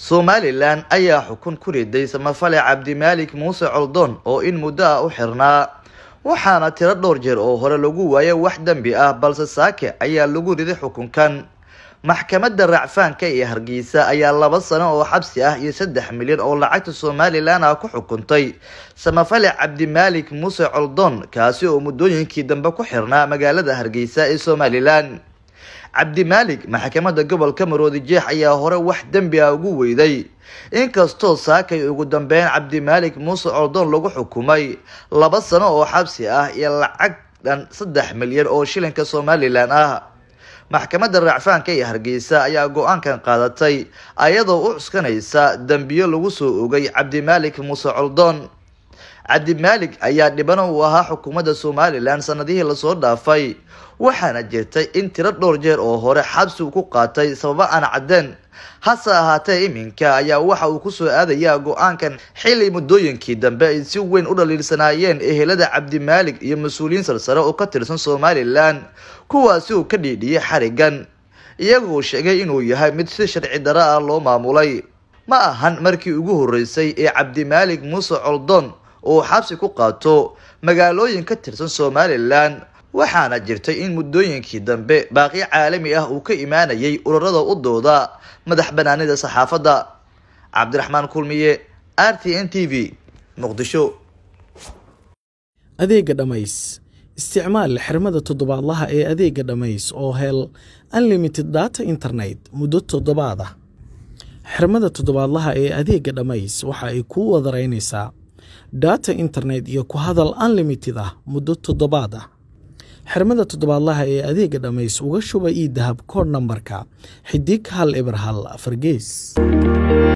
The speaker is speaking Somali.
somalilan ayaa xukun ku riday samafale cabdimaalik muuse coldoon oo in muddo ah u xirnaa waxaana tiro dhowr jeer oo hore lagu waayay wax dembi ah balse saake ayaa lagu riday xukunkan maxkamadda racfaanka ee hargeysa ayaa laba sano oo xabsi ah iyo saddex milyan oo lacagta somalilan ah ku xukuntay samafale cabdimaalik muuse coldoon kaasi oo muddooyinkii dambe ku xirnaa magaalada hargeysa ee somalilan cabdimaalik maxkamadda gobolka maroodi jeex ayaa hore wax dembi ah ugu weyday inkastoo saakay ugu dambeyn cabdimaalik muuse coldoon lagu xukumay laba sano oo xabsi ah iyo lacag dhan saddex milyan oo shilinka somalilan ah maxkamadda racfaanka ee hargeysa ayaa go-aankan qaadatay ayadoo u cuskanaysa dembiyo lagu soo ogay cabdimaalik muuse coldoon cabdimaalik ayaa dhibano uu ahaa xukuumadda somalilan sanadihii lasoo dhaafay waxaana jirtay in tiro dhowr jeer oo hore xabsi uu ku qaatay sababo aan caddeen hase ahaatee iminka ayaa waxa uu kusoo aadayaa go-aankan xilli muddooyinkii dambe ay si weyn u dhaliilsanaayeen ehelada cabdimaalik iyo mas-uuliyiin sarsare oo ka tirsan somalilan kuwaasi uu ka dhiidhiyay xarigan iyagoo sheegay inuu yahay mid si sharci daro ah loo maamulay ma ahan markii ugu horreysay ee cabdimaalik muuse coldoon uu xabsi ku qaato magaalooyin ka tirsan somalilan waxaana jirtay in muddooyinkii dambe baaqi caalami ah uu ka imaanayay ururada u dooda madax banaanida saxaafadda cabdiraxmaan kulmiye r t n t v muqdisho adeega dhammays isticmaal xirmada toddobaadlaha ee adeega dhammays oo hel unlimited data internet muddo toddobaad ah xirmada toddobaadlaha ee adeega dhammays waxa ay kuu wadaraynaysaa data internet iyo ku hadal unlimited ah muddo toddobaad ah xirmada toddobaadlaha ee adeega dhammays uga shuba io dahab kood nambarka xidig hal eber hal afar gees